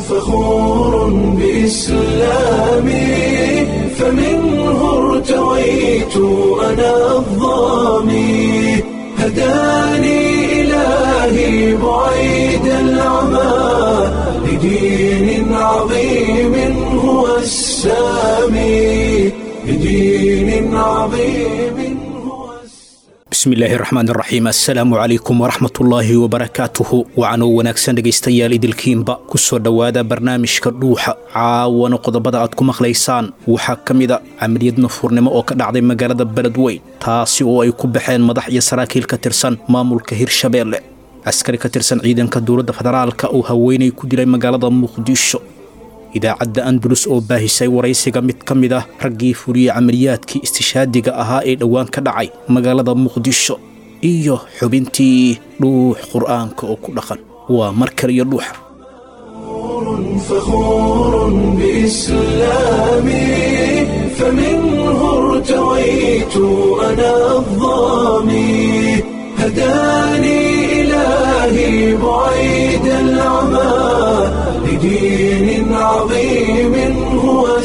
فخور بإسلامي فمنه ارتويت أنا الضامي هداني إلهي بعيد العمى لدين عظيم هو السامي لدين عظيم هو السامي bismillaahi raxmaan raxiim assalaamu calaykum waraxmatullaahi wabarakaatuhu wacanoo wanaagsan dhegaystayaal idilkiinba ku soo dhowaada barnaamijka dhuuxa caawana qodobada aad ku maqlaysaan waxaa ka mida camaliyad nafuurnimo oo ka dhacday magaalada beledweyn taasi oo ay ku baxeen madax iyo saraakiil ka tirsan maamulka hirshabeelle askari ka tirsan ciidanka dowladda federaalka uu haweenay ku dilay magaalada muqdisho idaacadda andalus oo baahisay waraysiga mid ka mid ah raggii fuliyey camaliyaadkii istishaadiga ahaa ee dhowaan ka dhacay magaalada muqdisho iyo xubintii dhuux qur'aanka oo ku dhaqan waa mar kaliyo dhuuxa فخور بإسلامي فمنه ارتويت أنا الضامي هداني إلهي بعيد العمى لدين عظيم هو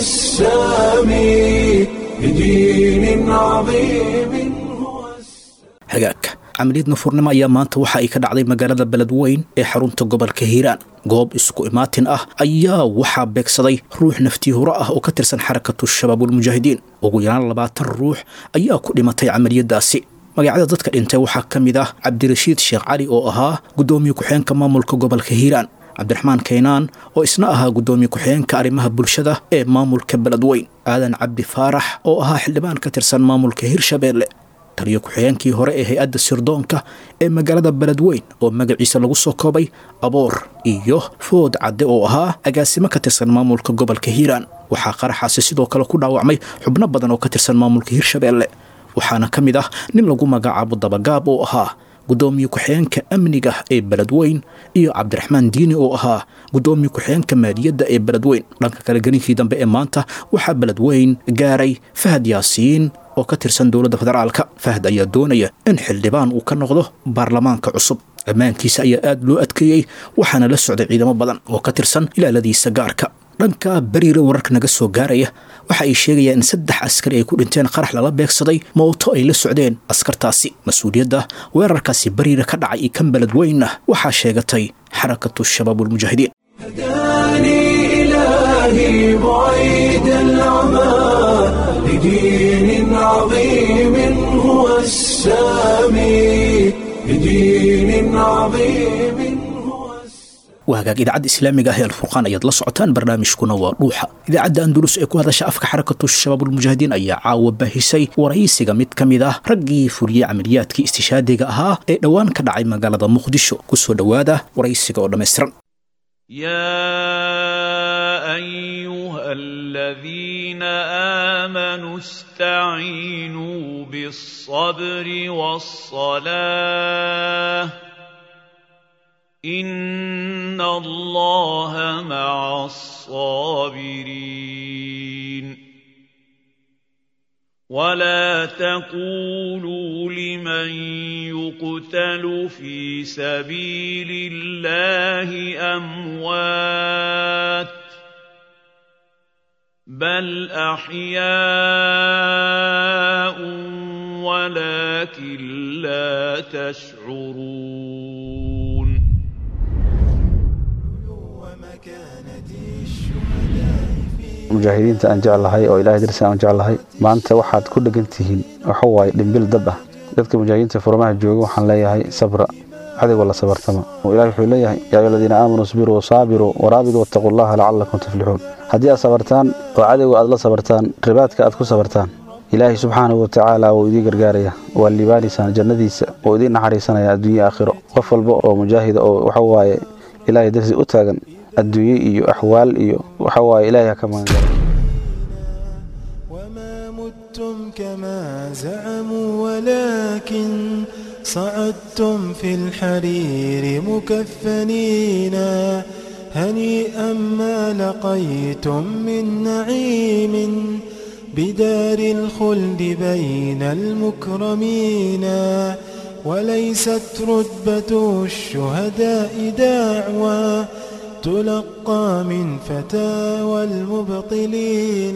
السامي لدين عظيم هو السامي hagaagka camaliyad nafuurnimo ayaa maanta waxa ay ka dhacday magaalada beledweyn ee xarunta gobolka hiiraan goob isku imaatin ah ayaa waxaa beegsaday ruux naftii hore ah oo ka tirsan xarakatu shabaabulmujaahidiin ugu yaraan labaatan ruux ayaa ku dhimatay camaliyadaasi magacyada dadka dhintay waxaa ka mid ah cabdirashiid sheekh cali oo ahaa guddoomiye ku-xeenka maamulka gobolka hiiraan cabdiraxmaan kaynaan oo isna ahaa guddoomiye ku-xigeenka arrimaha bulshada ee maamulka beledweyn aadan cabdi faarax oo ahaa xildhibaan ka tirsan maamulka hirshabeelle taliyo ku-xigeenkii hore ee hay-adda sirdoonka ee magaalada beledweyn oo magaciisa lagu soo koobay aboor iyo food cadde oo ahaa agaasimo ka tirsan maamulka gobolka hiiraan waxaa qaraxaasi sidoo kale ku dhaawacmay xubno badan oo ka tirsan maamulka hirshabeelle waxaana ka mid ah nin lagu magacaabo dabagaab oo ahaa guddoomiye ku-xigeenka amniga ee beledweyn iyo cabdiraxmaan diini oo ahaa guddoomiye ku-xigeenka maaliyadda ee beledweyn dhanka kale gelinkii dambe ee maanta waxaa beledweyn gaaray fahad yaasiin oo ka tirsan dowladda federaalka fahad ayaa doonaya in xildhibaan uu ka noqdo baarlamaanka cusub ammaankiisa ayaa aad loo adkeeyey waxaana la socday ciidamo badan oo ka tirsan ilaaladiisa gaarka dhanka beriira wararka naga soo gaaraya waxa ay sheegayaan in saddex askari ay ku dhinteen qarax lala beegsaday mooto ay la socdeen askartaasi mas-uuliyadda weerarkaasi beriira ka dhacay iyo kan beledweynna waxaa sheegatay xarakatu shabaabulmujaahidiin هداني إلهي بعيد العمى لدين عظيم هو السامي لدين عظيم هو السامي waa hagaag idaacadda islaamiga ah ee alfurqaan ayaad la socotaan barnaamijkuna waa dhuuxa idaacadda andalus ee ku hadasha afka xarakatu shabaabulmujaahidiin ayaa caawa baahisay waraysiga mid ka mid ah raggii fuliyey camaliyaadkii istishaadiga ahaa ee dhowaan ka dhacay magaalada muqdisho kusoo dhowaada waraysiga oo dhammaystiran يا ايها الذين امنوا استعينوا بالصبر والصلاه ان الله مع الصابرين ولا تقولوا لمن يقتل في سبيل الله اموات بل احياء ولكن لا تشعرون mujaahidiinta aan jeclahay oo ilahay darsi aan jeclahay maanta waxaad ku dhegan tihiin waxa waaye dhimbil dab ah dadka mujaahidiinta furmaha jooga waxaan leeyahay sabra adigoo la sabartama ilahi wuxuu leeyahay yaa ayuha aladiina aamanuu isbiruu wasaabiruu waraabiduu wattaquu llaha lacalakum tuflixuun haddii aad sabartaan oo cadowga aad la sabartaan ribaadka aad ku sabartaan ilaahay subxaanahu watacaala wuu idiin gargaaraya waa liibaanaysaan jannadiisa wuu idiin naxariisanaya adduunye aakhiro qof walba oo mujaahida oo waxa waaye ilaahay darsi u taagan adduunye iyo axwaal iyo waxa waaye ilaahay ha ka magangala وما متم كما زعموا ولكن صعدتم في الحرير مكفنين هنيئا ما لقيتم من نعيم بدار الخلد بين المكرمين وليست رتبة الشهداء دعوى تلقى من فتاوى المبطلين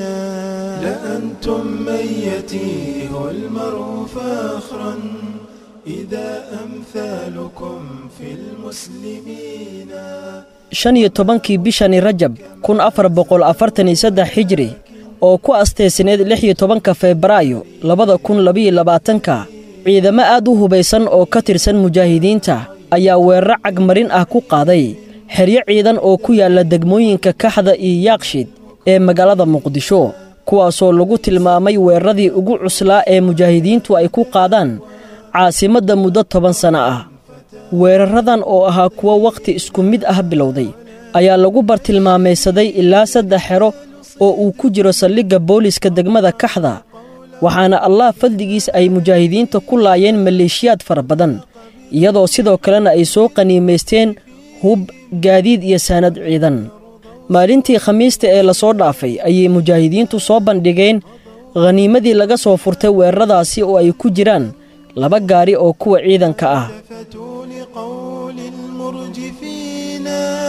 لأنتم من يتيه المرء فاخرا إذا أمثالكم في المسلمين shan iyo tobankii bishani rajab kun afar boqol afartan iyo saddex xijri oo ku asteysneed lix iyo tobanka febraayo labada kun labiyo labaatanka ciidamo aad u hubaysan oo ka tirsan mujaahidiinta ayaa weeraro cagmarin ah ku qaaday xeryo ciidan oo ku yaalla degmooyinka kaxda iyo yaaqshid ee magaalada muqdisho kuwaasoo lagu tilmaamay weeraradii ugu cuslaa ee mujaahidiintu ay ku qaadaan caasimadda muddo toban sanno ah weeraradan oo ahaa kuwo wakhti isku mid ah bilowday ayaa lagu bartilmaamaysaday ilaa saddex xero oo uu ku jiro saldhigga booliska degmada kaxda waxaana allah fadligiis ay mujaahidiinta ku laayeen maleeshiyaad fara badan iyadoo sidoo kalena ay soo qaniimaysteen hub gaadiid iyo saanad ciidan maalintii khamiista ee lasoo dhaafay ayay mujaahidiintu soo bandhigeen khaniimadii laga soo furtay weeraradaasi oo ay ku jiraan laba gaari oo kuwa ciidanka ah التفتوا لقول المرجفين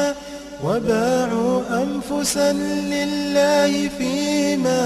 وباعوا أنفسا لله فيما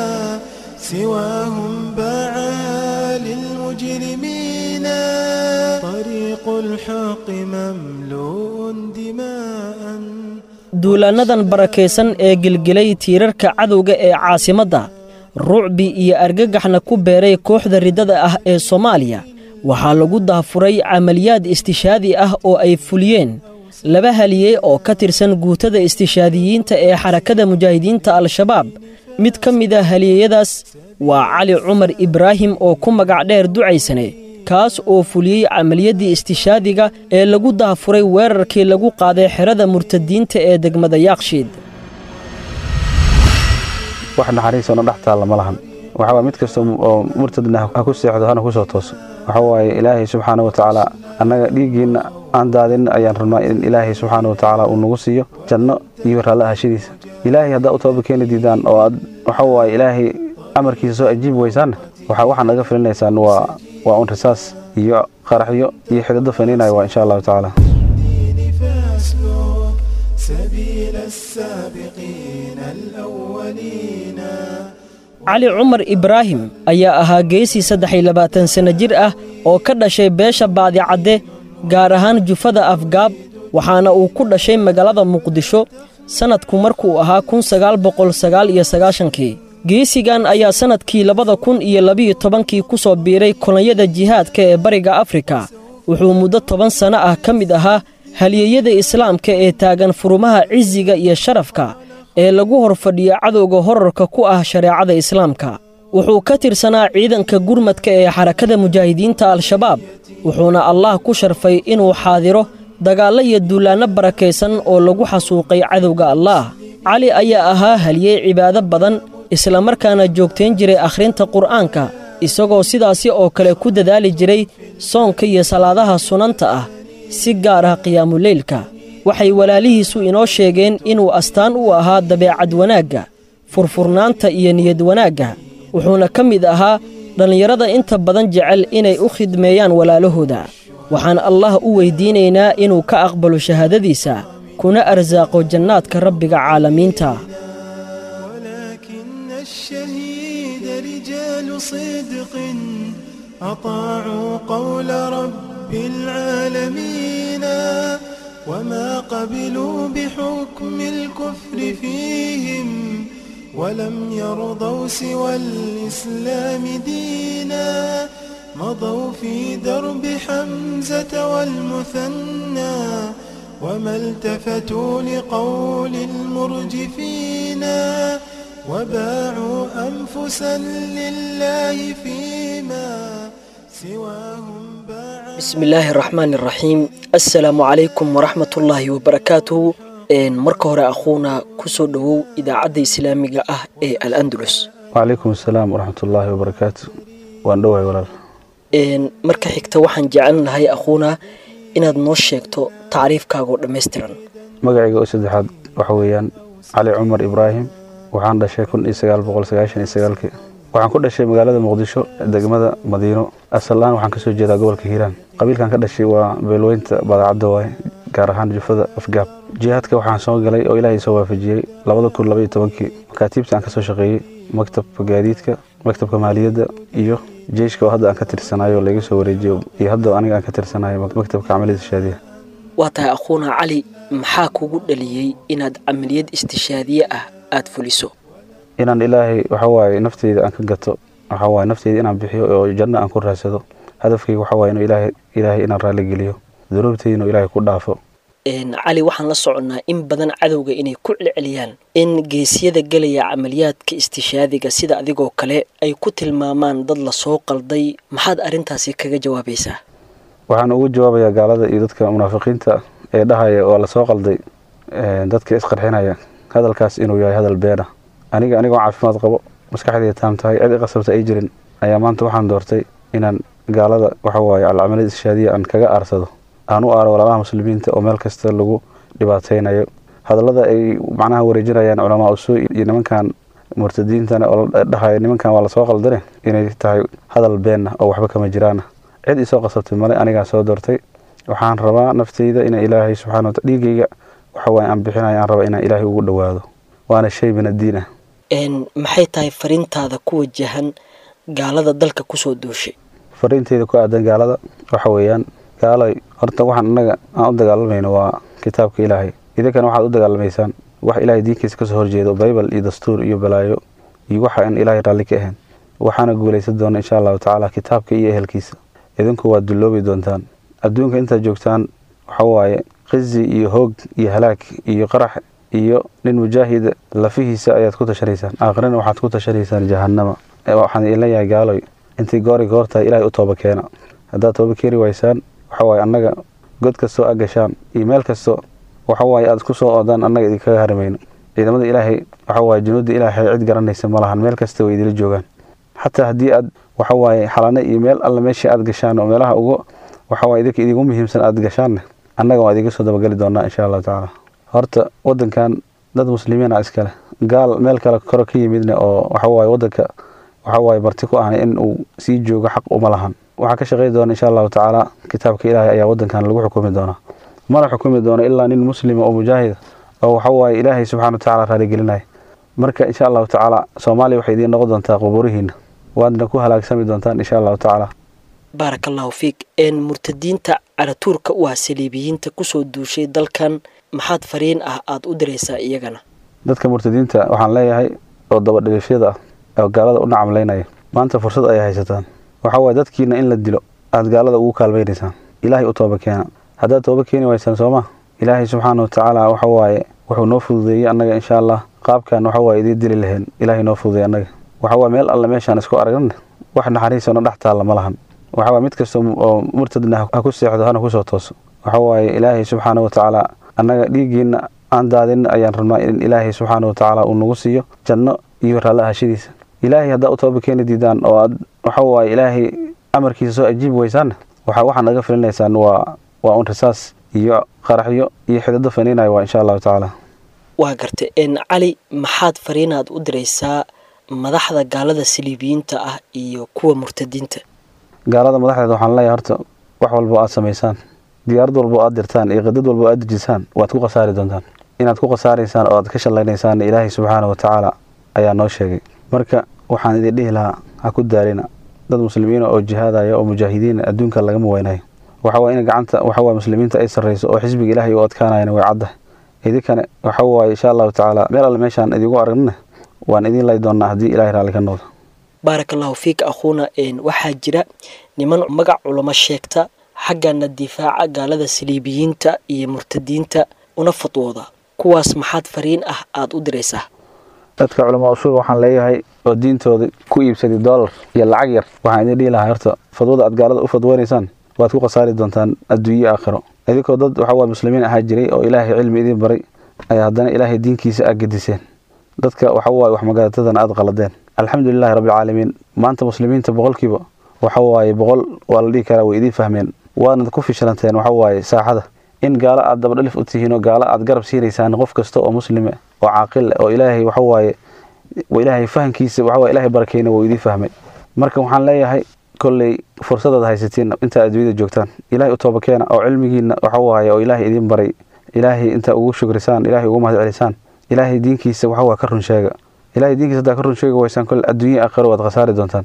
سواهم باعا للمجرمين طريق الحق مملوء دماء duulaannadan barakaysan ee gelgelay tiirarka cadowga ee caasimadda rucbi iyo argagaxna ku beeray kooxda riddada ah ee soomaaliya waxaa lagu daafuray camaliyaad istishaadi ah oo ay fuliyeen laba haliyey oo ka tirsan guutada istishaadiyiinta ee xarakada mujaahidiinta al-shabaab mid ka mid a haliyeyadaas waa cali cumar ibraahim oo ku magac dheer ducaysane kaas oo fuliyey camaliyaddii istishaadiga ee lagu daafuray weerarkii lagu qaaday xerada murtadiinta ee degmada yaakshiid wax naxariisana dhex taalla ma lahan waxa waye mid kasta oo murtadna ha ku seexdo hana ku soo tooso waxa waaye ilaahay subxaana wa tacaala annaga dhiiggiinna aan daadin ayaan rabnaa in ilaahay subxaana wa tacaala uu nagu siiyo janno iyo raallo ahashadiisa ilaahay haddaa u toobad keeni diidaan oo aad waxa waaye ilaahay amarkiisa soo ajiibi weysaanna waxa waxaad naga filinaysaan waa waa un risaas iyo qaraxyo iyo xidado faniinaya waa insha allahu tacaala الدين فاسلك سبيل السابقين الأولين cali cumar ibraahim ayaa ahaa geesii saddex iyo labaatan sanno jir ah oo ka dhashay beesha baadicadde gaar ahaan jufada afgaab waxaana uu ku dhashay magaalada muqdisho sannadku markuu ahaa kun sagaal boqol sagaal iyo sagaashankii geesigan ayaa sannadkii labada kun iyo labiyo tobankii ku soo biiray kolonyada jihaadka ee bariga afrika wuxuu muddo toban sanno ah ka mid ahaa halyeeyada islaamka ee taagan furumaha cisiga iyo sharafka ee lagu hor fadhiyo cadowga horarka ku ah shareecada islaamka wuxuu ka tirsanaa ciidanka gurmadka ee xarakada mujaahidiinta al-shabaab wuxuuna allah ku sharfay inuu xaadiro dagaallo iyo duulaanno barakaysan oo lagu xasuuqay cadowga allaah cali ayaa ahaa haliyey cibaado badan islamarkaana joogtayn jiray akhrinta qur'aanka isagoo sidaasi oo kale ku dadaali jiray soonka iyo salaadaha sunanta ah si gaar ah qiyaamuleylka waxay walaalihiisu inoo sheegeen inuu astaan u ahaa dabeecad wanaagga furfurnaanta iyo niyad wanaagga wuxuuna ka mid ahaa dhallinyarada inta badan jecel inay u khidmeeyaan walaalahooda waxaan allah u weyddiinaynaa inuu ka aqbalo shahaadadiisa kuna arsaaqo jannaadka rabbiga caalamiinta ولكن الشهيد رجال صدق أطاعوا قول رب العالمين وما قبلوا بحكم الكفر فيهم ولم يرضوا سوى الإسلام دينا مضوا في درب حمزة والمثنى وما التفتوا لقول المرجفين وباعوا أنفسا لله فيما سواهم باع bismillaahi raxmaan iraxiim assalaamu calaykum waraxmatullaahi wabarakaatuhu marka hore akhuuna ku soo dhowow idaacadda islaamiga ah ee al andalus wacalaykum asalaam waraxmatullaahi wabarakaatu waan dhowahay walaal marka xigta waxaan jecelnahay akhuuna inaad noo sheegto tacriifkaagoo dhammaystiran magacayga oo saddexaad waxa weeyaan cali cumar ibraahim waxaan dhashay kun iyo sagaal boqol sagaashan iyo sagaalkii waxaan ku dhashay magaalada muqdisho degmada madiino asal ahaan waxaan kasoo jeedaa gobolka hiiraan qabiilkan ka dhashay waa beelweynta baadacadda waaye gaar ahaan jufada afgaab jihaadka waxaan soo galay oo ilaahay soo waafajiyey labada kun labaiyo tobankii makaatiibta aan ka soo shaqeeyey maktabka gaadiidka maktabka maaliyadda iyo jeyshka oo hadda aan ka tirsanayo oo laga soo wareejiyo iyo hadda aniga aan ka tirsanayo maktabka camaliyada shaadiya waa tahay akhuuna cali maxaa kugu dhaliyey inaad camaliyad istishaadiye ah aad fuliso inaan ilaahay waxawaaye nafteyda aan ka gato waxawaaye nafteyda inaan bixiyo oo janno aan ku raadsado hadafkayga waxawaaye inuu ilaahay ilaahay inaan raalli geliyo dunuubteyda inuu ilaahay ku dhaafo cali waxaan la soconnaa in badan cadowga inay ku celceliyaan in geesyada gelaya camaliyaadka istishaadiga sida adigoo kale ay ku tilmaamaan dad lasoo qalday maxaad arrintaasi kaga jawaabaysaa waxaan ugu jawaabayaa gaalada iyo dadka munaafiqiinta ee dhahaya waa lasoo qalday dadka isqarxinaya hadalkaas inuu yahay hadal beena aniga anigoo caafimaad qabo maskaxdayda taam tahay cid i qasabta ay jirin ayaa maanta waxaan doortay inaan gaalada waxawaaye alcamaliyad istishaadiya aan kaga aarsado aan u aaro walaalaha muslimiinta oo meel kasta lagu dhibaataynayo hadallada ay macnaha wareejinayaan culamaa usuu iyo nimankan murtadiintana oo dhahaya nimankan waa lasoo qaldane inay tahay hadal beenna oo waxba kama jiraana cid isoo qasabtay male anigaa soo doortay waxaan rabaa nafteyda ina ilaahay subxana wataala dhiigayga waxawaaye aan bixinayo aan raba inaan ilaahay ugu dhowaado waana shay min addiin ah maxay tahay fariintaada ku wajahan gaalada dalka kusoo duushay fariinteyda ku aadan gaalada waxa weeyaan gaalay horta waxaan annaga aan u dagaalamayno waa kitaabka ilaahay idinkana waxaad u dagaalamaysaan wax ilaahay diinkiisa kasoo horjeedo baybal iyo dastuur iyo balaayo iyo waxa aan ilaahay raalli ka ahayn waxaana guulaysan doona insha allahu tacaala kitaabka iyo ehelkiisa idinku waad dulloobi doontaan adduunka intaad joogtaan waxawaaye qizi iyo hoog iyo halaag iyo qarax iyo nin mujaahida lafihiisa ayaad ku tashanaysaan aakhirana waxaad ku tashanaysaan jahannama waxaan idin leeyahay gaaloy intii goori goortahay ilaahay u tooba keena haddaad tooba keeni waysaan waxawaaye annaga god kastoo a gashaan iyo meel kasto waxawaaye aad ku soo oodaan annaga idinkaga harimayno ciidamada ilaahay waxawaaye junuudda ilaahay cid garanaysa ma lahan meel kasta way idila joogaan xataa haddii aad waxawaaye xalane iyo meel alle meeshii aad gashaan oo meelaha ugu waxawaaye idinka idigu muhiimsan aad gashaanne annaga waa idiga soo dabageli doonaa insha allahu tacaala horta wadankan dad muslimiin ah iskale gaal meel kale koro ka yimidne oo waxawaaye wadanka waxawaaye marti ku ahna in uu sii joogo xaq uma lahan waxaa ka shaqey doona insha allahu tacaala kitaabka ilaahay ayaa wadankan lagu xukumi doonaa mana xukumi doono ilaa nin muslima oo mujaahida oo waxawaaye ilaahay subxana watacaala raaligelinaya marka insha allahu tacaala soomaaliya waxay idiin noqon doontaa qubuurihiina waadna ku halaagsami doontaan insha allahu tacaala baaraka allahu fiik murtadiinta caratuurka u ah saliibiyiinta kusoo duushay dalkan maxaad fariin ah aada u diraysaa iyagana dadka murtadiinta waxaan leeyahay oo dabadhigashada ah oo gaalada u nacamlaynaya maanta fursad ayay haysataan waxaa waaye dadkiina in la dilo aada gaalada ugu kaalmaynaysaan ilaahay u tooba keena haddaad tooba keeni waysaan sooma ilaahay subxaana watacaala waxa waaye wuxuu noo fududeeyey annaga insha allah qaabkan waxa waaye idiin dili lahayn ilaahay noo fududeey annaga waxa waaye meel alle meeshaan isku aragna wax naxariisona dhex taalla ma lahan waxa waaye mid kasta oo murtadna ha ku seexdo hana kusoo tooso waxa waaye ilaahay subxaana watacaala annaga dhiiggiina aan daadin ayaan rabnaa in ilaahay subxaana watacaala uu nagu siiyo janno iyo raalli ahashadiisa ilaahay haddaa u tooba keeni diidaan oo aad waxa waaye ilaahay amarkiisa soo ajiibi weysaanna waxa waxaad naga filinaysaan waa waa un risaas iyo qaraxyo iyo xidado faniinaya waa insha allahu tacaala waa garta cali maxaad fariinaad u diraysaa madaxda gaalada saliibiyiinta ah iyo kuwa murtadiinta gaalada madaxdeeda waxaan leeyahay horta wax walba o aad samaysaan diyaarad walba o aad dirtaan iyo qadad walba o aad dejisaan waad ku khasaari doontaan inaad ku khasaaraysaan oo aad ka shallaynaysaan ilaahay subxaana watacaala ayaa noo sheegay marka waxaan idin dhihi lahaa ha ku daalina dad muslimiina oo jihaadaya oo mujaahidiina adduunka lagama weynayo waxawaaye in gacanta waxawaaye muslimiinta ay sarrayso oo xisbiga ilaahay u adkaanayana way caddahay idinkane waxa waaye insha allahu tacaala meel alle meeshaan idigu aragnana waan idin lay doonnaa haddii ilahay raalli ka noqdo baaraka allahu fiik akhuuna waxaa jira niman magac culamo sheegta xaggana difaaca gaalada saliibiyiinta iyo murtadiinta una fadwooda kuwaas maxaad fariin ah aada u diraysaa dadka culamaa usuul waxaan leeyahay oo diintooda ku iibsaday dollar iyo lacag yar waxaan idin dhihi lahaa horta fadwada aad gaalada u fadweynaysaan waad ku khasaari doontaan adduunye aakhiro idinkoo dad waxa waye muslimiin ahaa jiray oo ilaahay cilmi idiin baray ayaa haddana ilaahay diinkiisa aad gediseen dadka waxa waaye wax magaratadana aad qaladeen alxamdulilahi rabbilcaalamiin maanta muslimiinta boqolkiiba waxa waaye boqol waa la dhihi karaa way idiin fahmeen waadna ku fishilanteen waxa waaye saaxada in gaalo aad dabadhalif u tihiin oo gaalo aad garab siinaysaan qof kasta oo muslime oo caaqil oo ilaahay waxa waaye ilaahay fahankiisa waxa waaye ilaahay barakeyna wuu idiin fahmay marka waxaan leeyahay kolley fursadaad haysatiin intaa adduunyada joogtaan ilaahay u toobakeena oo cilmigiina waxa waaye oo ilaahay idiin baray ilaahay intaa ugu shukrisaan ilaahay ugu mahad celisaan ilaahay diinkiisa waxa waa ka run sheega ilaahay diinkiisa haddaa ka run sheegi waysaan kolle adduunya aakhiro waad khasaari doontaan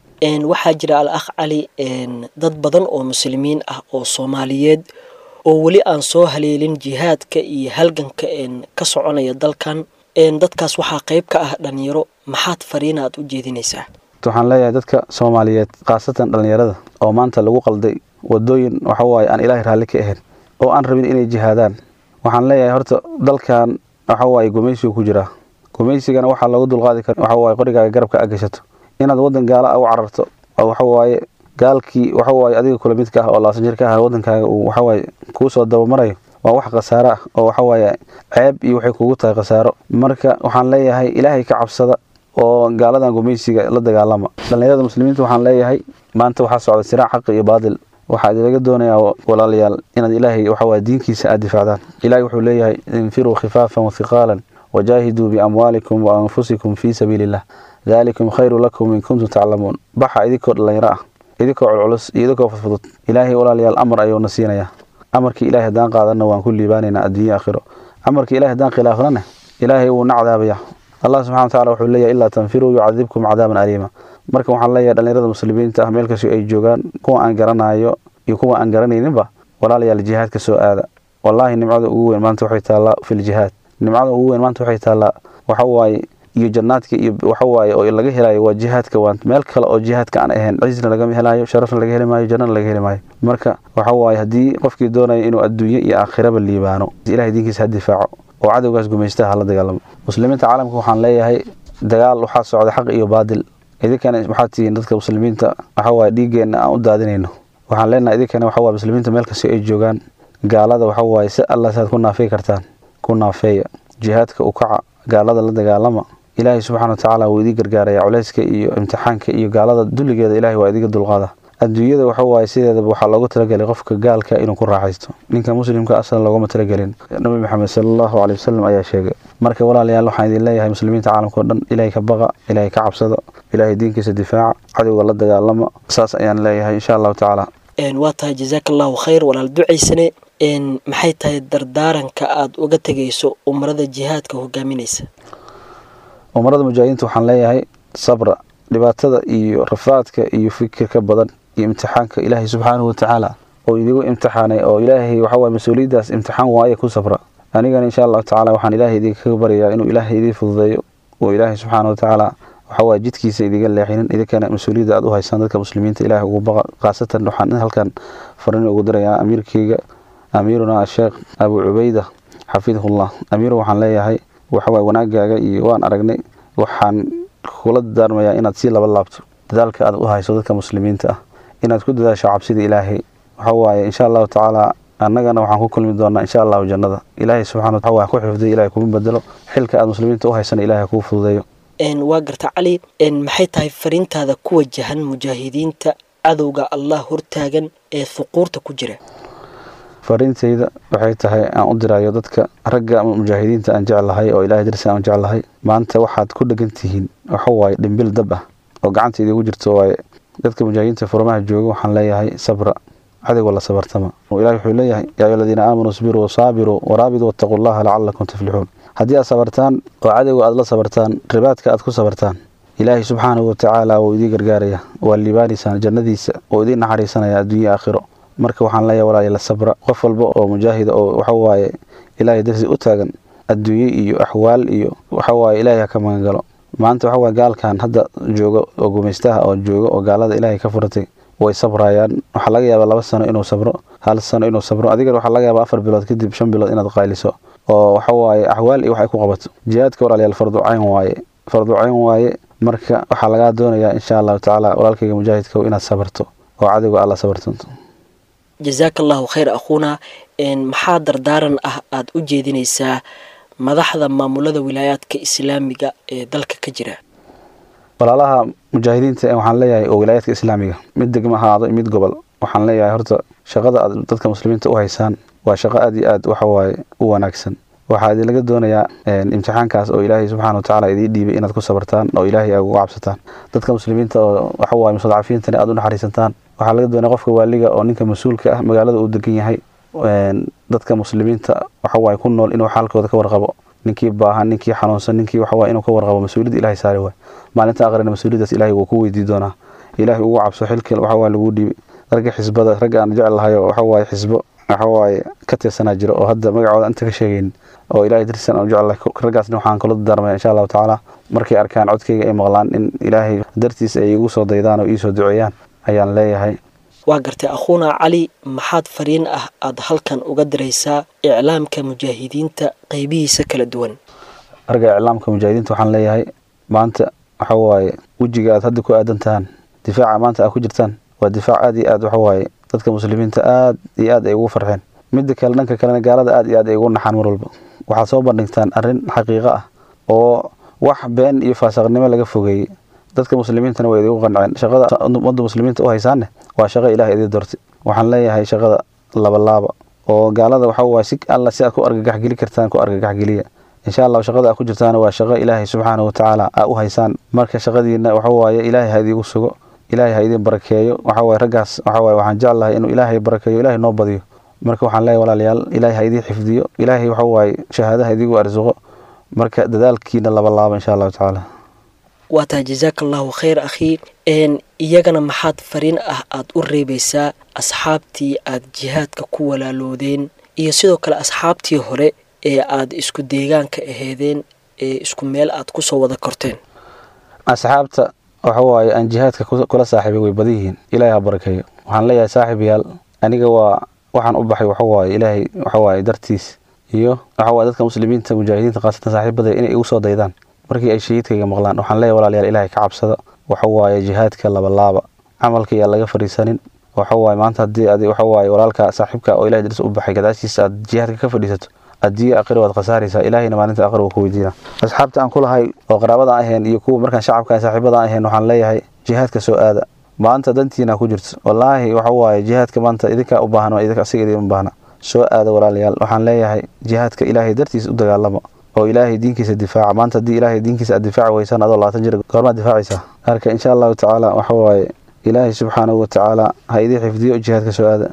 waxaa jira al akh cali dad badan oo muslimiin ah oo soomaaliyeed oo weli aan soo haleelin jihaadka iyo halganka ka soconaya dalkan dadkaas waxaa qayb ka ah dhalinyaro maxaad fariina aad u jeedinaysaa waxaan leeyahay dadka soomaaliyeed khaasatan dhallinyarada oo maanta lagu qalday wadooyin waxa waaye aan ilaahay raalli ka ahayn oo aan rabin inay jihaadaan waxaan leeyahay horta dalkan waxa waaye gumaysigu ku jiraa gumaysigana waxaa loogu dulqaadi kara waxa waaye qorigaaga garabka aad gashato inaad waddan gaala ah u cararto oo waxa waaye gaalkii waxa waaye adiga kula midka ah oo laasan jir ka ah waddankaaga uu waxa waaye kuu soo dabamarayo waa wax khasaaro ah oo waxa waaye ceeb iyo waxay kugu tahay khasaaro marka waxaan leeyahay ilaahay ka cabsada oo gaaladan gumaysiga la dagaalama dhallinyarada muslimiinta waxaan leeyahay maanta waxaa socda siraac xaqi iyo baadil waxaa idilaga doonayaa walaalayaal inaad ilaahay waxa waaye diinkiisa aad difaacdaan ilaahay wuxuu leeyahay infiruu khifaafan wathiqaalan wajaahiduu biamwaalikum wa anfusikum fii sabiili illah daalikum khayru lakum in kuntum taclamuun baxa idinkoo dhallinyaro ah idinkoo culculus iyo idinkoo fudfudud ilaahay walaalayaal amar ayuuna siinayaa amarkii ilahay haddaan qaadanna waan ku liibaanaynaa adduunya aakhiro amarkii ilahay haddaan khilaafnana ilaahay wuu na cadaabaya allah subxana wa tacala wuxuu leeyahay ilaa tanfiruu yucadibkum cadaaban aliima marka waxaan leeyahay dhallinyarada muslimiinta ah meel kastoo ay joogaan kuwa aan garanayo iyo kuwa aan garanayninba walaalayaal jihaadka soo aada wallaahi nimcada ugu weyn maanta waxay taallaa filjihaad nimcada ugu weyn maanta waxay taallaa waxa waaye iyo jannaadka iyo waxa waaye oo laga helayo waa jihaadka waan meel kale oo jihaadka aan ahayn cisna lagama helayo sharafna laga heli maayo jannana laga heli maayo marka waxa waaye haddii qofkii doonaya inuu adduunye iyo aakhiraba liibaano ilahay diinkiisa ha difaaco oo cadowgaas gumaystaha hala dagaalamo muslimiinta caalamka waxaan leeyahay dagaal waxaa socda xaq iyo baadil idinkana waxaad tihiin dadka muslimiinta waxa waaye dhiiggeenna aan u daadinayno waxaan leenahay idinkana waxa waaye muslimiinta meel kastoo ay joogaan gaalada waxa waaye si alla saad ku naafey kartaan ku naafeeya jihaadka u kaca gaalada la dagaalama ilaahay subxana wa tacaala wuu idii gargaaraya culeyska iyo imtixaanka iyo gaalada dulligeeda ilahay waa idiga dulqaada adduunyada waxa waaye sideedaba waxaa loogu talagelay qofka gaalka inuu ku raaxaysto ninka muslimka aslan looguma talagelin nabi maxamed sala allahu caley wasalam ayaa sheegay marka walaalayaal waxaan idin leeyahay muslimiinta caalamka o dhan ilaahay ka baqa ilaahay ka cabsada ilaahay diinkiisa difaaca cadowga la dagaalama saas ayaan leeyahay insha allahu tacaala waa tahay jazaaka allahu khayr walaal ducaysane maxay tahay dardaaranka aada uga tegayso umarada jihaadka hogaaminaysa umarada mujaahidiinta waxaan leeyahay sabra dhibaatada iyo rafaadka iyo fikirka badan iyo imtixaanka ilaahay subxaanahu watacaala oo idigu imtixaanay oo ilaahay waxawaaye mas-uuliyaddaas imtixaan waaye ku sabra anigana insha allahu tacala waxaan ilaahay idinkaga baryayaa inuu ilaahay idii fududeeyo oo ilaahay subxaana watacaala waxawaaye jidkiisa idiga leexinin idinkana mas-uuliyadda aad u haysaan dadka muslimiinta ilaahay ugu baqa khaasatan waxaan halkan farin ugu dirayaa amiirkeyga amiiruna asheekh abu cubayda xafidahullah amiir waxaan leeyahay waxawaaye wanaagaaga iyo waan aragnay waxaan kula dadaarmayaa inaad sii laba laabto dadaalka aad u hayso dadka muslimiinta ah inaad ku dadaasho cabsida ilaahay waxa waaye insha allahu tacaala annagana waxaan ku kulmi doonaa insha allahu jannada ilaahay subxana wa ku xifdiyo ilahay kuma bedelo xilka aad muslimiinta u haysana ilahay kuu fududeeyo waa garta cali maxay tahay fariintaada ku wajahan mujaahidiinta cadowga allah hortaagan ee huquurta ku jira fariintayda waxay tahay aan u dirayo dadka ragga ama mujaahidiinta aan jeclahay oo ilahay darsi aan jeclahay maanta waxaad ku dhegan tihiin waxa waaye dhimbil dab ah oo gacanta idigu jirto waaye dadka mujaahidiinta furmaha jooga waxaan leeyahay sabra cadowga la sabartama ilahi wuxuu leeyahay yaa ayuha aladiina aamanuu isbiruu wasaabiruu waraabiduu wattaquu llaha lacalakum tuflixuun haddii aad sabartaan oo cadowga aad la sabartaan ribaadka aad ku sabartaan ilaahay subxaanahu watacaala wuu idii gargaaraya waa liibaanaysaan jannadiisa oo idiin naxariisanaya adduunya aakhiro marka waxaan leeyahay walaali la sabra qof walba oo mujaahida oo waxawaaye ilaahay darsi u taagan adduunye iyo axwaal iyo waxawaaye ilaahay ha ka magangalo maanta waxawaaye gaalkan hadda jooga oo gumaystaha oo jooga oo gaalada ilaahay ka furatay way sabrayaan waxaa laga yaabaa laba sano inuu sabro hal sano inuu sabro adigana waxaa laga yaabaa afar bilood kadib shan bilood inaad qayliso oo waxawaaye axwaal iyo wax ay ku qabato jihaadka walaalayaal farducayn waaye farducayn waaye marka waxaa lagaa doonayaa insha allahu tacaala walaalkayga mujaahidka inaad sabarto oo cadowga aad la sabartanto jazaaka allahu khayr akhuuna maxaa dardaaran ah aada u jeedinaysaa madaxda maamulada wilaayaadka islaamiga ee dalka ka jira walaalaha mujaahidiinta waxaan leeyahay oo wilaayaadka islaamiga mid degmo ahaado mid gobol waxaan leeyahay horta shaqada aad dadka muslimiinta u haysaan waa shaqo aad iyo aad waxawaaye u wanaagsan waxaa idinlaga doonayaa imtixaankaas oo ilaahay subxaana watacaala idiin dhiibay inaad ku sabartaan oo ilaahay aad uga cabsataan dadka muslimiinta oo waxawaaye mustadcafiintani aad u naxariisataan waxaa laga doonaya qofka waaliga oo ninka mas-uulka ah magaalada uu degan yahay dadka muslimiinta waxawaaye ku nool inuu xaalkooda ka warqabo ninkii baahan ninkii xanuunsan ninkii waxawaaye inuu ka warqabo mas-uuliyadda ilahay saari waay maalinta aqrina mas-uuliyaddaas ilahay wuu ku weydii doonaa ilaahay ugu cabso xilka waxawaaye lagu dhiibay ragga xisbada ragga aan jecel lahay oo waxawaaye xisbo waxawaaye ka tirsanaa jiro oo hadda magacooda inta ka sheegaynin oo ilahay dartiisan aan jecel lahay raggaasna waxaan kula darmaya insha allahu tacaala markay arkaan codkayga ay maqlaan in ilaahay dartiis ay igu soo daydaan oo iisoo duceeyaan ayaan leeyahay waa gartay akhuuna cali maxaad fariin ah aad halkan uga diraysaa iclaamka mujaahidiinta qeybihiisa kala duwan ragga iclaamka mujaahidiinta waxaan leeyahay maanta waxa waaye wejiga aad hadda ku aadan tahaan difaaca maanta aad ku jirtaan waa difaac aad iyo aad waxawaaye dadka muslimiinta aad iyo aad ay ugu farxeen midda kale dhanka kalena gaalada aad iyo aad ay ugu naxaan mar walba waxaad soo bandhigtaan arrin xaqiiqo ah oo wax been iyo faasaqnimo laga fogeeyey dadka muslimiintana waa idigu qanceen shaqada ummadda muslimiinta u haysaanne waa shaqo ilaah idii doortay waxaan leeyahay shaqada labalaaba oo gaalada waxa waaye si alla si aad ku argagaxgeli kartaan ku argagaxgeliya insha allah shaqada aad ku jirtaana waa shaqo ilaahay subxaanahu watacaala aa u haysaan marka shaqadiina waxa waaye ilaahay ha idiigu sugo ilaahay ha idin barakeeyo waxa waaye raggaas waxa waaye waxaan jeclahay inuu ilaahay barakeeyo ilaahay noo badiyo marka waxaan leeyahay walaalayaal ilaahay ha idiin xifdiyo ilaahay waxa waaye shahaadaha idigu arsuqo marka dadaalkiina labalaaba insha allahu tacaala waa tahay jasaaka allahu khayr akhii n iyagana maxaad fariin ah aad u reebaysaa asxaabtii aad jihaadka ku walaaloodeen iyo sidoo kale asxaabtii hore ee aad isku deegaanka aheedeen ee isku meel aad kusoo wada korteen asxaabta waxa waaye aan jihaadka kula saaxiibay way badan yihiin ilaahay ha barakeeyo waxaan leeyahay saaxiib yaal aniga waa waxaan u baxay waxa waaye ilaahay waxa waaye dartiis iyo waxa waaye dadka muslimiinta mujaahidiinta khaasatan saaxiibada inay igu soo daydaan markii ay shahiidkayga maqlaan waxaan leeyahay walaalayaal ilaahay ka cabsada waxa waaye jihaadka labalaaba camalka yaa laga fadhiisanin waxa waaye maanta haddii adi waxa waaye walaalka saaxiibka oo ilahay daris u baxay gadaashiisa aad jihaadka ka fadhiisato addiye aqri waad khasaaraysaa ilaahayna maalinta aqri wuu ku weydiina asxaabta aan ku lahay oo qaraabada aan ahayn iyo kuwa markaan shacabka aan saaxiibada aan ahayn waxaan leeyahay jihaadka soo aada maanta dantiina ku jirto wallaahi waxa waaye jihaadka maanta idinkaa u baahan waa idinka asiga idin baahna soo aada walaalayaal waxaan leeyahay jihaadka ilaahay dartiis u dagaalama oo ilaahay diinkiisa difaaca maanta haddii ilaahay diinkiisa aad difaaci weysaan adoo labaatan jir goormaad difaacaysaa marka insha allahu tacaala waxa waaye ilaahay subxaanahu watacaala ha idii xifdiyo jihaadka soo aada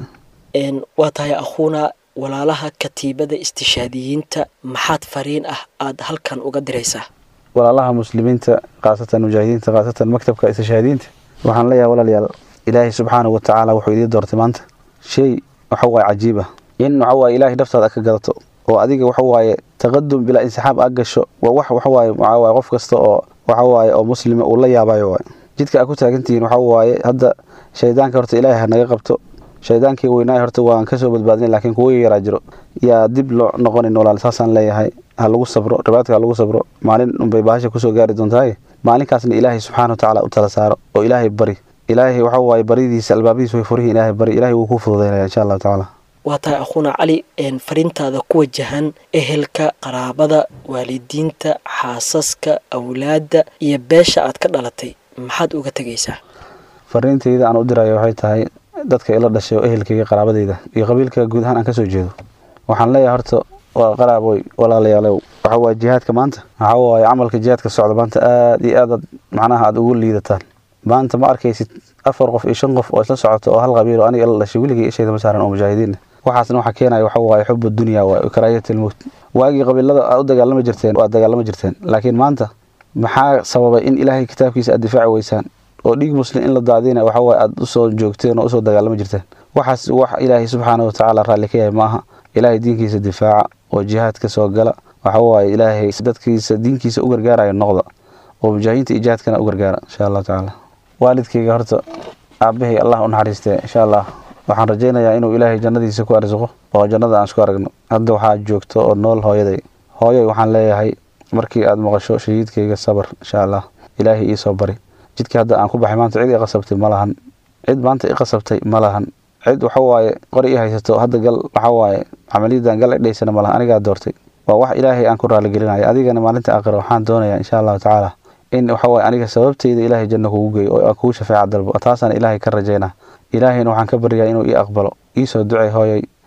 waa tahay akhuuna walaalaha katiibada istishaadiyiinta maxaad fariin ah aad halkan uga diraysaa walaalaha muslimiinta khaasatan mujaahidiinta khaasatan maktabka istishaadiyiinta waxaan leeyahay walaalayaal ilaahay subxaanahu watacaala wuxuu idii doortay maanta shay waxa waaye cajiib ah in waxa waaye ilaahay dhaftaada aad ka gadato oo adiga waxa waaye taqadum bilaa insixaab aad gasho waa wax waxa waaye waxaa waaye qof kasta oo waxa waaye oo muslima uu la yaabayo waaye jidka aad ku taagantihiin waxa waaye hadda shaydaanka horta ilaahay ha naga qabto shaydaankii weynaay horta waan kasoo badbaadinay laakiin kuwa yaraa jiro yaa dib loo noqonin walaal saasaan leeyahay ha lagu sabro ribaadka ha lagu sabro maalin unbay baasha kusoo gaari doontahay maalinkaasna ilaahay subxaana watacaala u tala saaro oo ilaahay bari ilaahay waxa waaye baridiisa albaabadiisa way furihiin ilaahay bari ilaahay wuu ku fududaynaya insha allahu tacaala waa tahay akhuuna cali fariintaada ku wajahan ehelka qaraabada waalidiinta xaasaska awlaadda iyo beesha aad ka dhalatay maxaad uga tegaysaa fariintayda aan u dirayo waxay tahay dadka ila dhashay oo ehelkayga qaraabadayda iyo qabiilka guud ahaan aan kasoo jeedo waxaan leeyahay horta waa qaraaboy walaalayaalow waxa waaye jihaadka maanta waxa waaye camalka jihaadka socda maanta aad iyo aadaad macnaha aada ugu liidataan maanta ma arkaysid afar qof iyo shan qof oo isla socoto oo hal qabiil oo aniga ila dhashay weligay ishayda ma saaran oo mujaahidiin waxaasna waxaa keenaya waxa waaye xubu dunya waa karaayat almowt waagii qabiilada aad u dagaalama jirteen waad dagaalama jirteen laakiin maanta maxaa sababay in ilaahay kitaabkiisa aad difaaci weysaan oo dhiig muslim in la daadina waxa waaye aad usoo joogteen oo usoo dagaalama jirteen waxaas wax ilaahay subxaana watacaala raalli ka yahay ma aha ilaahay diinkiisa difaaca oo jihaadka soo gala waxa waaye ilaahay dadkiisa diinkiisa u gargaaraya noqda oo mujaahidiinta iyo jihaadkana u gargaara insha allahu tacaala waalidkayga horta aabahay allah u naxariistee insha allah waxaan rajaynayaa inuu ilaahay jannadiisa ku arsuqo oo jannada aan isku aragno hadda waxaa joogto oo nool hooyaday hooyoy waxaan leeyahay markii aad maqasho shahiidkayga sabar insha allah ilaahay iisoo bari jidkii hadda aan ku baxay maanta cid i qasabtay ma lahan cid maanta i qasabtay ma lahan cid waxa waaye qori i haysato hadda gal waxa waaye camaliyadan gal idhaysana ma lahan anigaa doortay waa wax ilaahay aan ku raaligelinayo adigana maalinta aakhira waxaan doonayaa insha allahu tacaala in waxa waaye aniga sababtayda ilaahay janno kugu geeyo oo kugu shafeeca dalbo taasaan ilaahay ka rajaynaa ilaahayna waxaan ka baryaa inuu ii aqbalo iisoo ducay hooyay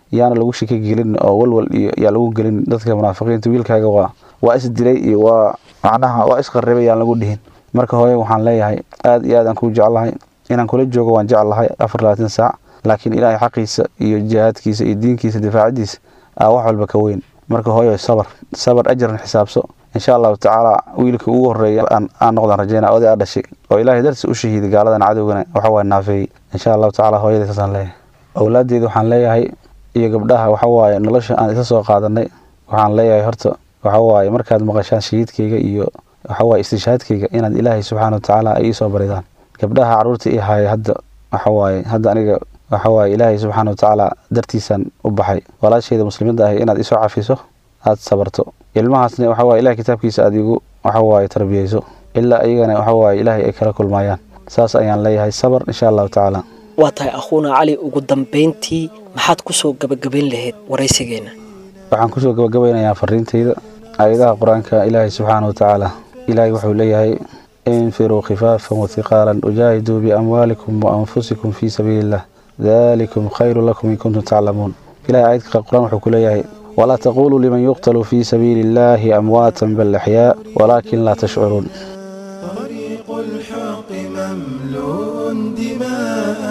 yaana lagu shiki gelin oo walwal iyo yaa lagu gelin dadka munaafiqiinta wiilkaaga waa waa isdilay iyo waa macnaha waa isqarribay yaan lagu dhihin marka hooye waxaan leeyahay aad iyo aad aan kuu jeclahay inaan kula joogo waan jeclahay afar labaatan saac laakiin ilaahay xaqiisa iyo jihaadkiisa iyo diinkiisa difaacidiisa aa wax walba ka weyn marka hooyo sabar sabar ajaran xisaabso insha allahu tacaala wiilka ugu horeeya aan noqdaan rajeyna oday aa dhashay oo ilaahay darsi u shahiiday gaaladan cadowgana waxa waa naafeeyey insha allahu tacaala hooyada saasaan leeyahay awlaadeeda waxaan leeyahay iyo gabdhaha waxa waaye nolosha aan isa soo qaadanay waxaan leeyahay horta waxa waaye markaad maqashaan shahiidkayga iyo waxa waaye istishaadkayga inaad ilaahay subxaana wa tacaala ay iisoo baridaan gabdhaha caruurta ii haya hadda waxa waaye hadda aniga waxa waaye ilaahay subxaana wa tacaala dartiisaan u baxay walaashayda muslimadda ahi inaad isoo cafiso aad sabarto ilmahaasna waxa waaye ilahay kitaabkiisa aad igu waxa waaye tarbiyeyso ilaa iyagana waxa waaye ilaahay ay kala kulmaayaan saas ayaan leeyahay sabar insha allahu tacaala waa tahay akhuuna cali ugu dambayntii maxaad ku soo gabagabayn lahayd waraysigeenna waxaan kusoo gabagabaynayaa fariintayda aayadaha qur-aanka ilaahay subxaana wa tacaala ilaahay wuxuu leeyahay infiruu khifaafan wathiqaalan ujaahiduu biamwaalikum waanfusikum fii sabiili illah dalikum khayru lakum in kuntum taclamuun ilahay aayadka qur-aan wuxuu ku leeyahay walaa taquluu liman yuqtalu fii sabiili illaahi amwaatan bal axyaa walaakin laa tashcuruun طريق الحق مملوء دماء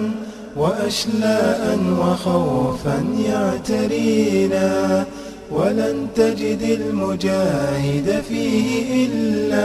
وأشلاء وخوفا يعترينا ولن تجد المجاهد فيه إلا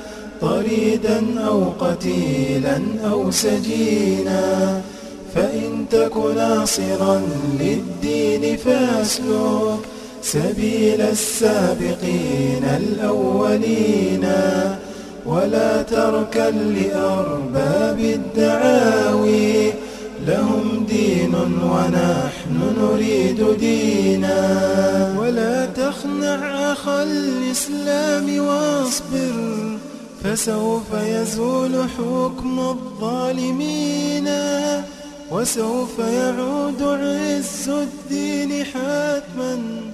طريدا أو قتيلا أو سجينا فإن تك ناصرا للدين فاسلك سبيل السابقين الأولين ولا تركن لأرباب الدعاوي لهم دين ونحن نريد دينا ولا تخنع أخا الإسلام واصبر فسوف يزول حكم الظالمين وسوف يعود عز الدين حتما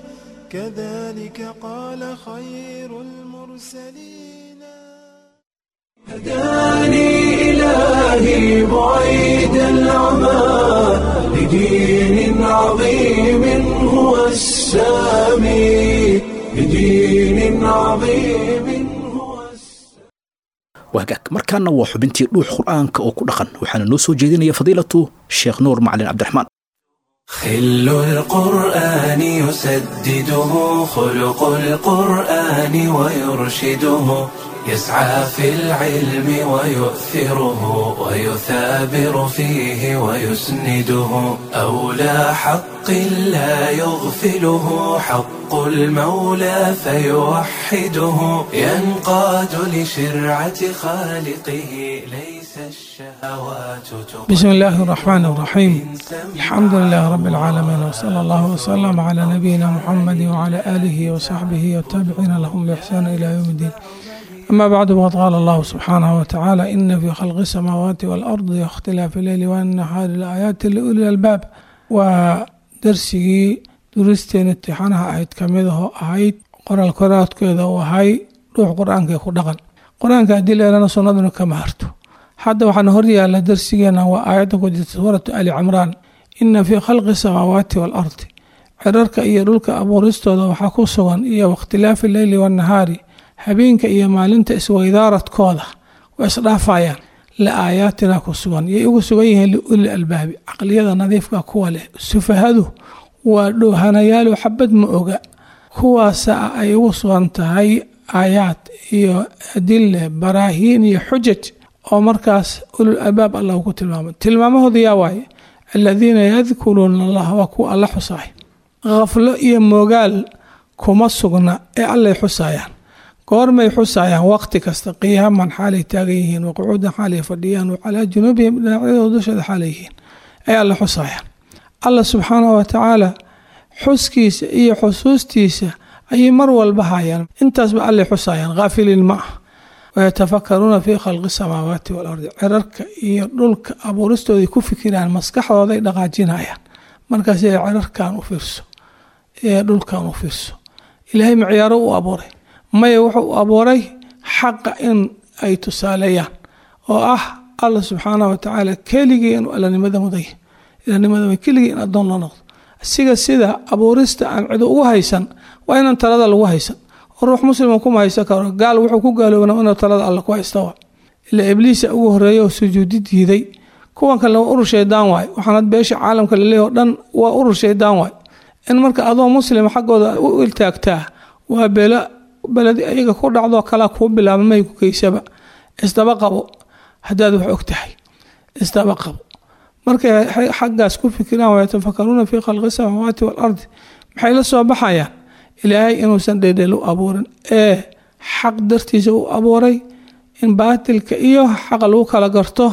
كذلك قال خير المرسلين هداني إلهي بعيد العمى لدين عظيم هو السامي لدين عظيم هو السامي wagaag markaana waa xubintii dhuux qur'aanka oo ku dhaqan waxaana noo soo jeedinaya fadiilatu sheekh nuur macalin cabdiraxmaan خل القرآن يسدده خلق القرآن ويرشده يسعى في العلم ويؤثره ويثابر فيه ويسنده أولى حق لا يغفله حق المولى فيوحده ينقاد لشرعة خالقه ليس الشهوات بسم الله الرحمن الرحيم الحمد لله رب العالمين وصلى الله وسلم على نبينا محمد وعلى آله وصحبه والتابعين لهم بإحسان إلى يوم الدين أما بعد وقد قال الله سبحانه وتعالى إن في خلق السماوات والأرض واختلاف الليل والنهار لآيات لأولي الألباب ودرسي درستين امتحانها أهيد كميده أهيد قرآن الكرات كذا وهاي روح قرآن كي خدقن قرآن كأدل لنا سنة كما هرتو hadda waxaan horyaala darsigeena waa aayadda ku jirta suuratu ali cimraan ina fii khalqi samaawaati waalardi cirarka iyo dhulka abuuristooda waxaa ku sugan iyo wakhtilaafi leyli wannahaari habeenka iyo maalinta isweydaaradkooda way isdhaafayaan la aayaatina ku sugan yay ugu sugan yihiin liuli albaabi caqliyada nadiifka kuwa leh sufahadu waa dhoohanayaalo xabad ma oga kuwaasa ay ugu sugan tahay aayaad iyo adile baraahiin iyo xujaj oo markaas ulul albaab allah ku tilmaamay tilmaamahooda yaa waaye aladiina yadkuruuna allah waa kuwa alla xusaay khaflo iyo moogaal kuma sugna ee allay xusayaan goormay xusayaan waqti kasta qiyaaman xaalay taagan yihiin waqucuudan xaalay fadhiyaan wacalaa junuubihim dhinacyadooda dushooda xaalay yihiin ay alla xusayaan allah subxaanahu watacaala xuskiisa iyo xusuustiisa ayay mar walba hayaan intaasba allay xusayaan haafiliin ma ah wayatafakaruuna fii khalqi samaawaati waalardi cirarka iyo dhulka abuuristooday ku fikiraan maskaxdooday dhaqaajinayaan markaas cirarkan u fiirso ee dhulkan u fiirso ilaahay macyaaro u abuuray maya wuxuu u abuuray xaqa in ay tusaaleeyaan oo ah alla subxaanah watacaala keligii inuu allanimada muday ilanimada keligii in addoon la noqdo siga sida abuurista aan cido ugu haysan waa inaan talada lagu haysan oo ruux muslima kuma haysan karo gaal wuxuu ku gaaloobana inuu talada alle ku haysta wa ilaa ibliisa ugu horeeya oo sujuudi diiday kuwan kale waa urur shaydaan waay waxaanad beesha caalamka laleeyahy o dhan waa urur shaydaan waay in marka adoo muslima xaggooda u iltaagtaa waa belo beledi ayaga ku dhacdoo kalaa kuu bilaaba may ku geysaba isdaba qabo haddaad wax og tahay isdaba qabo markay xaggaas ku fikiraan wayatafakaruuna fii khalqi samaawaati waalardi maxay la soo baxayaan ilaahay inuusan dheedheel u abuurin ee xaq dartiisa u abuuray in baatilka iyo xaqa lagu kala garto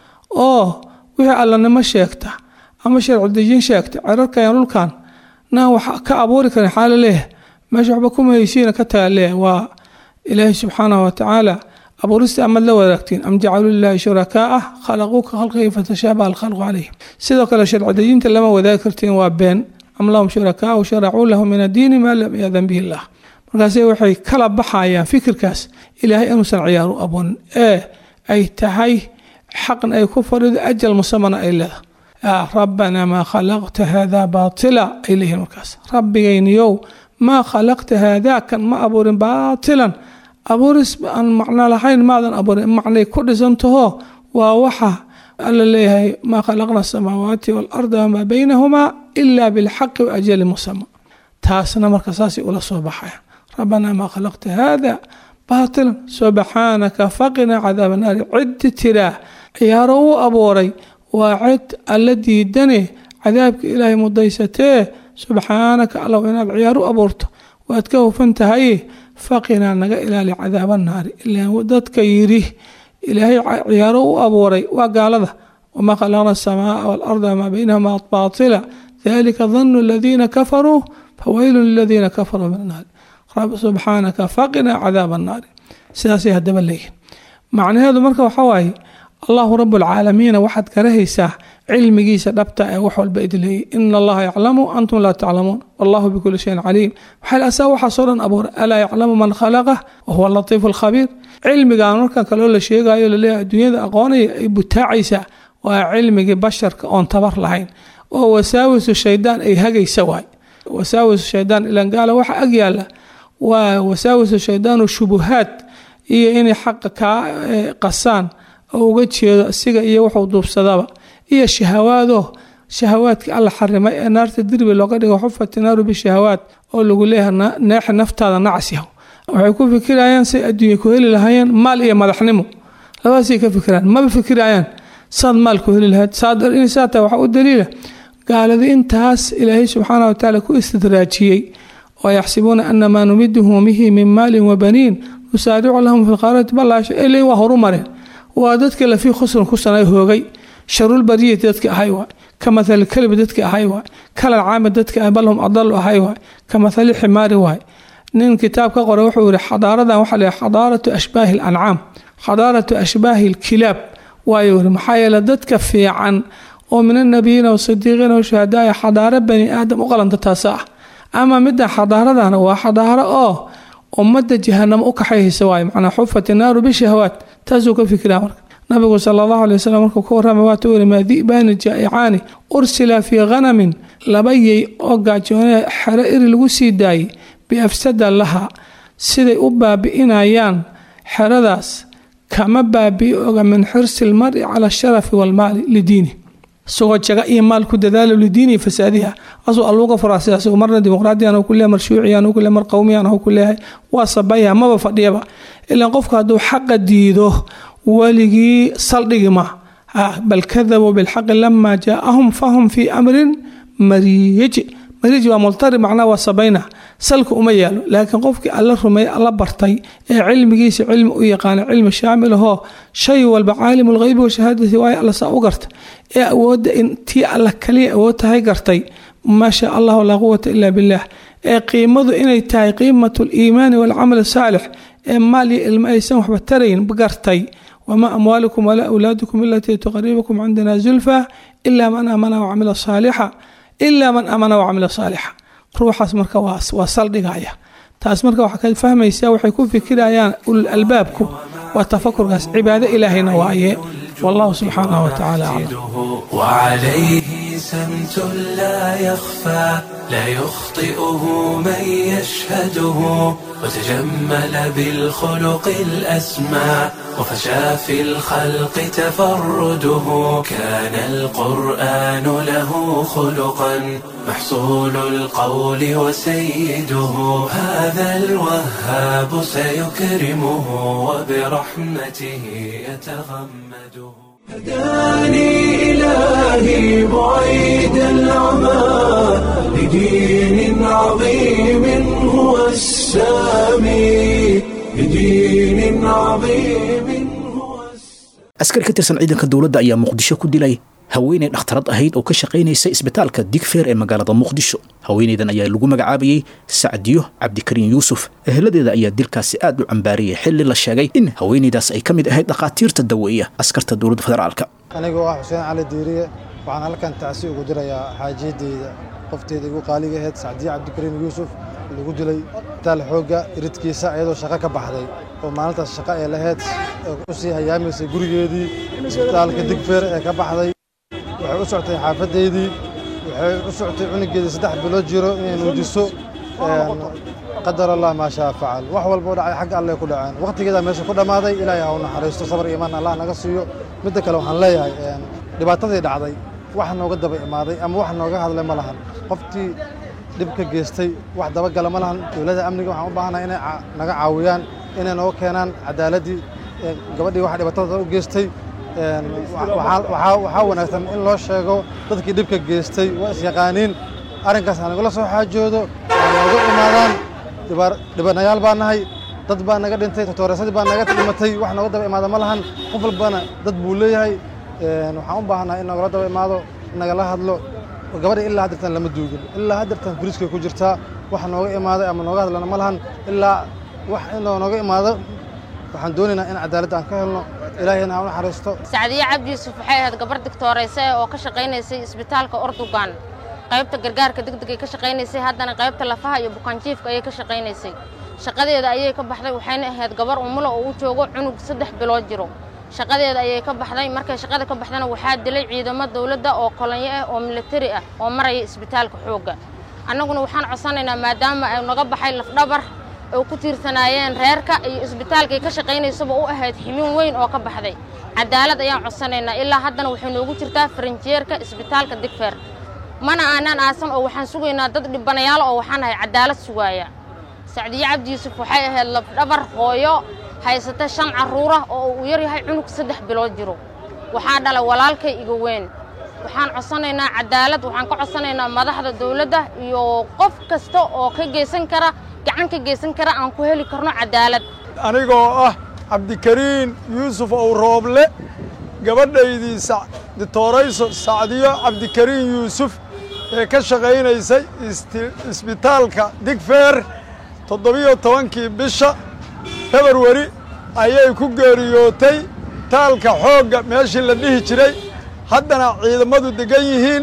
oo wixii allanimo sheegta ama sharci dejin sheegta cerarkan dhulkan naan wax ka abuuri karin xaala leeyahay meesha waxba kuma heysiina ka taga leeyahay waa ilaahay subxaanahu watacaala abuurista amad la wadaagtiin am jacaluu lilaahi shurakaaa khalaquu ka khalqihi fatashaabaha alkhalqu calayhim sidoo kale sharci dejinta lama wadaagi kartiin waa been am lahum shurakaau sharacuu lahu min addiini maa lam yadan bihi illah markaase waxay kala baxayaan fikirkaas ilaahay inuusan ciyaar u aboonin ee ay tahay xaqan ay ku fadhido ajal musamana ay leedahay yaa rabbanaa maa khalaqta haadaa baatila ay leeyihiin markaas rabbigayniyow maa khalaqta haadaa kan ma abuurin baatilan abuuris aan macno lahayn maadan abuurin macnay ku dhisantaho waa waxa alla leeyahay maa khalaqna asamaawaati waalarda wamaa baynahumaa ilaa bilxaqi wa ajali musama taasna marka saasay ula soo baxayan rabbanaa maa khalaqta haada baatilan subxaanaka faqinaa cadaaba naari ciddi tiraa ciyaaro u abuuray waa cid alla diidane cadaabka ilaahay mudaysatee subxaanaka allow inaad ciyaar u abuurto waad ka hufan tahay faqinaa naga ilaali cadaaba naari ilaa dadka yidhi ilaahay ciyaaro u abuuray waa gaalada wamaa khalaqna asamaaa waalarda wamaa baynahuma baatila dalika danu aladiina kafaruu faweylu liladiina kafaruu min annaari subxaanaka faqinaa cadaaba annaari sidaasay haddaba leeyihin macnaheedu marka waxa waaye allahu rabualcaalamiina waxaad karahaysaa cilmigiisa dhabta ee wax walba idleeyay ina allaha yaclamu antum laa taclamuun wallahu bikuli shayin caliim waxaa asaa waxaasoo dhan abuuray alaa yaclamu man khalaqah wahuwa latiifu alkhabiir cilmigan markan kaloo la sheegayo laleeyahay adduunyada aqoonaya ay butaacaysaa waa cilmigii basharka oon tabar lahayn oo wasaawisu shaydaan ay hagaysa waay wasaawisu shaydaan ilan gaala waxa ag yaala waa wasaawisu shaydaanu shubuhaad iyo inay xaqa kaa qasaan oo uga jeedo isiga iyo wuxuu duubsadaba iyo shahawaado shahawaadkii alla xarimay ee naarta dirbi looga dhigo xufati naaru bishahawaad oo lagu leeyahay neexa naftaada nacsiyaho waxay ku fikirayaan say adduunya ku heli lahaayeen maal iyo madaxnimo labadaasay ka fikiraan maba fikirayaan saad maal ku heli lahayd saata waxaa u daliila gaaladi intaas ilaahay subxaana watacaala ku istidraajiyey oo yaxsibuuna ana maa numiduhum bihi min maalin wabaniin nusaaricu lahum fi lqaarati balaasho ele waa horu mareen waa dadka lafii khusran ku sanay hoogay sharulbariyati dadka ahay waay ka mathali kalbi dadka ahay waay kalal caamid dadka ah balhum adalu ahay waay ka mathali ximaari waay nin kitaab ka qora wuxuu yihi xadaaradan waxaa la xadaaratu ashbaahi alancaam xadaaratu ashbaahi alkilaab waayo yiri maxaa yeele dadka fiican oo min annabiyiina wasidiiqiina washuhadaaya xadaaro bani aadam u qalanta taasa ah ama midda xadaaradana waa xadaaro oo ummadda jahanamo u kaxayhaysa waayo macnaa xufat naaru bishahawaat taasuu ka fikiraa marka nabigu sala allahu alay wasalam markuu ka warramay waata weri maa di'baani jaa'icaani ursila fii khanamin laba yey oo gaajoonee xero iri lagu sii daayey biafsada laha siday u baabi'inayaan xeradaas kama baabi'i oga min xirsi lmari cala asharafi waalmaali lidiini isagoo jaga iyo maal ku dadaalo lidiinihi fasaadiha asuu alluuga furaa sidaas marna dimuqraadiyan ku leeyahay mar shuuciyan ku leeyahay mar qowmiyan ku leeyahay waa sabaya maba fadhiyaba ilaan qofku hadduu xaqa diido weligii saldhigi ma bal kadabuu bilxaqi lama jaaahum fahum fii amrin mariij mariij waa multari macnaa waa sabayna salka uma yaalo laakiin qofkii alla rumeey alla bartay ee cilmigiisa cilmi u yaqaana cilmi shaamil ahoo shay walba caalim lgheybi washahaadati waayo alla saa u garta ee awoodda in tii alla kaliya awood tahay gartay maa shaa allahu laa quwata ila billah ee qiimadu inay tahay qiimatu liimaani walcamal saalix ee maal iyo ilmo aysan waxba tarayn gartay wamaa amwaalukum walaa awlaadukum ilatii tuqaribukum cindana zulfa ilaa man aamana wacamila saalixa ilaa man aamana wacamila saalixa ruuxaas marka waa saldhigaya taas marka waxaa ka fahmaysaa waxay ku fikirayaan ulul albaabku waa tafakurkaas cibaado ilaahayna waaye wallahu subxaanahu watacaala aclam وعليه سمت لا يخفى لا يخطئه من يشهده وتجمل بالخلق الأسمى وفشى في الخلق تفرده كان القرآن له خلقا محصول القول وسيده هذا الوهاب سيكرمه وبرحمته يتغمده هداني إلهي بعيد العمى لدين عظيم هو السامي لدين عظيم هو السامي askari ka tirsan ciidanka dowladda ayaa muqdisho ku dilay haweeney dhakhtarad ahayd oo ka shaqaynaysa isbitaalka digfeer ee magaalada muqdisho haweeneydan ayaa lagu magacaabayey sacdiyo cabdikariin yuusuf eheladeeda ayaa dilkaasi aad u cambaariyey xilli la sheegay in haweeneydaas ay ka mid ahayd dhakhaatiirta daweeya askarta dowladda federaalka anigoo ah xuseen cali diiriye waxaan halkan tacsi ugu dirayaa xaajiyadeyda qofteeda igu qaaliga ahayd sacdiye cabdikariin yuusuf lagu dilay isbitaal xoogga iridkiisa iyadoo shaqo ka baxday oo maalintaas shaqo ee lahayd u sii hayaamaysay gurigeedii isbitaalka digfeer ee ka baxday waxay u socotay xaafadeydii waxay u socotay cunugeedii saddex bilood jiro inay nuujiso qadar allah maa shaa facal wax walba u dhacay xagga alleh ku dhaceen waqtigeedaa meesha ku dhammaaday ilaahay ha u naxariisto sabar iyo imaan allah naga siiyo midda kale waxaan leeyahay dhibaatadii dhacday wax nooga daba imaaday ama wax nooga hadlay ma lahan qoftii dhib ka geystay wax dabagala ma lahan dowladda amniga waxaan u baahanahay inay naga caawiyaan inay nooga keenaan cadaaladdii gabadhii wax dhibaatada u geystay waxaa wanaagsan in loo sheego dadkii dhibka geystay waa isyaqaaniin arrinkaas ha nagula soo xaajoodo ha nooga imaadaan dhibanayaal baa nahay dad baa naga dhintay totooreesadii baa naga dhimatay wax nooga daba imaada ma lahan qof walbana dad buu leeyahay waxaan u baahannahay in nagala daba imaado nagala hadlo gabadha ilaa haddirtan lama duugin ilaa haddirtan firiskay ku jirtaa wax nooga imaaday ama nooga hadlana ma lahan ilaa wax inoo nooga imaado waxaan doonaynaa in cadaaladda aan ka helno ilaahayna ha u naxariisto sacdiye cabdi yuusuf waxay ahayd gabar digtoorayse oo ka shaqaynaysay isbitaalka ordugan qaybta gargaarka degdegay ka shaqaynaysay haddana qaybta lafaha iyo bukaanjiifka ayay ka shaqaynaysay shaqadeeda ayay ka baxday waxayna ahayd gabar umulo oo u joogo cunug saddex bilood jiro shaqadeeda ayay ka baxday markay shaqada ka baxdana waxaa dilay ciidamo dawladda oo kolonyo ah oo militari ah oo maraya isbitaalka xoogga annaguna waxaan codsanaynaa maadaama ay naga baxay lafdhabar oo ku tiirsanaayeen reerka iyo isbitaalkay ka shaqaynaysaba u ahayd ximin weyn oo ka baxday cadaalad ayaan codsanaynaa ilaa haddana waxay noogu jirtaa faranjeerka isbitaalka digfeer mana aanaan aasan oo waxaan sugaynaa dad dhibanayaal oo waxaan ahay cadaalad sugaaya sacdiye cabdi yuusuf waxay ahayd lafdhabar hooyo haysata shan carruurah oo uu yar yahay cunug saddex bilood jiro waxaa dhalay walaalkay iga weyn waxaan codsanaynaa cadaalad waxaan ka codsanaynaa madaxda dawladda iyo qof kasta oo ka geysan kara gacan ka geysan kara aan ku heli karno cadaalad anigoo ah cabdikariin yuusuf ow rooble gabadhaydii ditoorayso sacdiyo cabdikariin yuusuf ee ka shaqaynaysay isbitaalka digfeer toddobiyo tobankii bisha februari ayay ku geeriyootay taalka xoogga meeshii la dhihi jiray haddana ciidamadu degan yihiin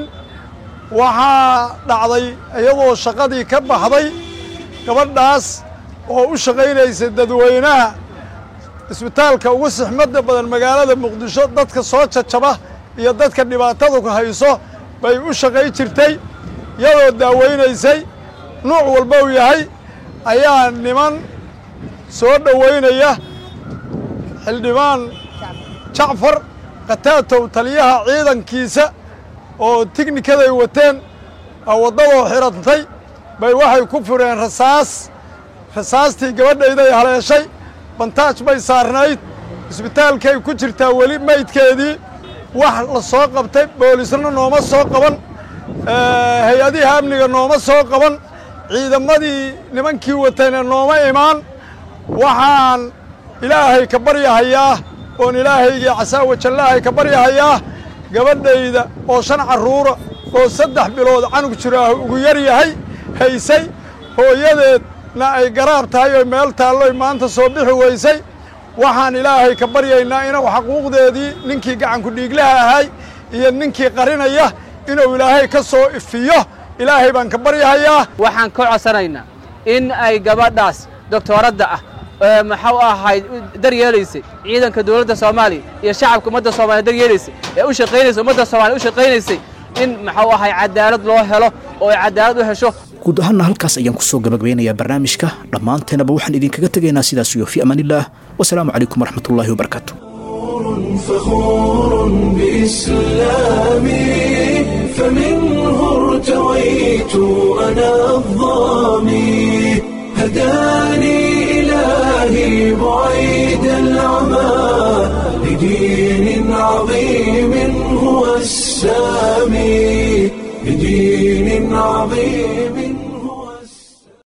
waxaa dhacday iyadoo shaqadii ka baxday gabadhaas oo u shaqaynaysa dadweynaha isbitaalka ugu sixmadda badan magaalada muqdisho dadka soo jajaba iyo dadka dhibaatadu ku hayso bay u shaqay jirtay iyadoo daaweynaysay nuuc walba uu yahay ayaa niman soo dhoweynaya xildhibaan jacfar khataatow taliyaha ciidankiisa oo tighnikaday wateen waddadoo xidhantay bay waxay ku fureen rasaas rasaastii gabadhayday haleeshay bantaaj bay saarnayd isbitaalkay ku jirtaa weli maydkeedii wax la soo qabtay boolisna nooma soo qaban hay-adihi amniga nooma soo qaban ciidamadii nimankii watayna nooma imaan waxaan ilaahay ka baryahayaa oon ilaahaygii casaawa jallaahay ka baryahayaa gabadhayda oo shan carruura oo saddex bilood canug jiraah ugu yar yahay haysay hooyadeedna ay garaab tahay oo meel taalloy maanta soo bixi weysay waxaan ilaahay ka baryaynaa inuu xaquuqdeedii ninkii gacanku dhiiglaha ahay iyo ninkii qarinaya inuu ilaahay ka soo ifiyo ilaahay baan ka baryahayaa waxaan ka codsanaynaa in ay gabadhaas doctooradda ah maxau ahayd daryeelaysay ciidanka dowladda soomaaliya iyo shacabka ummadda soomaliya daryeelaysay ee u shaqaynaysay ummadda soomaliya u shaqaynaysay in muxuu ahay cadaalad loo helo oo ay cadaalad u hesho guud ahaanna halkaas ayaan kusoo gabagabeynayaa barnaamijka dhammaanteenaba waxaan idinkaga tegaynaa sidaas iyo fi amaanillaah wasalaamu calaykum waraxmatullaahi wabarakaatu فخور بإسلامي فمنه ارتويت أنا الظامي هداني إلهي بعيد العمى لدين عظيم هو السامي لدين عظيم